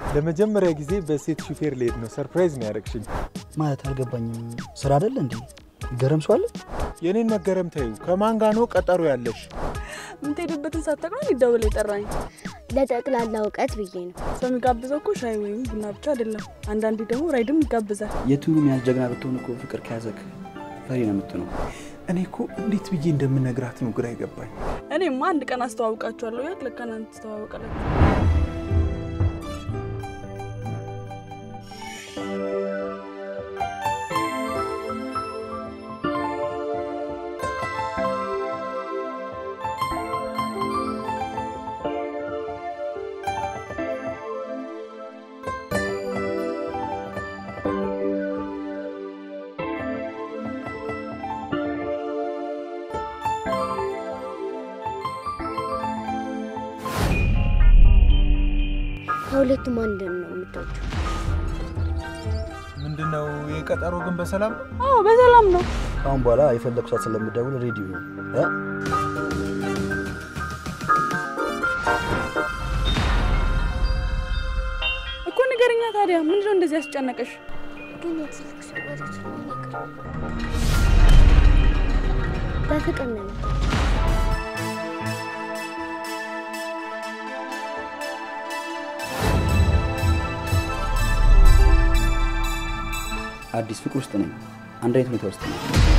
ለመጀመሪያ ጊዜ በሴት ሹፌር ልሄድ ነው። ሰርፕራይዝ ነው ያደረግሽኝ። ማለት አልገባኝም። ስራ አይደለ እንዴ? ገረም ሰው አለ? የኔን መገረም ተይው። ከማን ጋ ነው ቀጠሮ ያለሽ? የምትሄድበትን ሳታውቅ ነው ሊደውል የጠራኝ። ለጠቅላላ እውቀት ብዬ ነው። ሰው የሚጋብዘው እኮ ሻይ ወይም ቡና ብቻ አይደለም። አንዳንዴ ደግሞ ራይድም ይጋብዛል። የቱንም ያህል ጀግና ብትሆን እኮ ፍቅር ከያዘክ ፈሪ ነው የምትሆነው። እኔ እኮ እንዴት ብዬ እንደምነግራት ነው ግራ ይገባኝ። እኔማ አንድ ቀን አስተዋውቃችኋለሁ። ያት ለካ እናንተ ትተዋወቃላችሁ። ከሁለቱም አንድ ነው የምትወጂው? ምንድነው የቀጠሮ ግን በሰላም ነው? አዎ በሰላም ነው። ከአሁን በኋላ የፈለግኩ ሰዓት ስለምደውል ሬዲዮ ነው እ? እኮ ንገረኛ ታዲያ ምንድነው እንደዚህ ያስጨነቀሽ? ግን የትልቅ ሰው ወሬት ነው ነገር በፍቅር ነው አዲስ ፍቅር ውስጥ ነኝ። አንድ አይነት ሁኔታ ውስጥ ነኝ።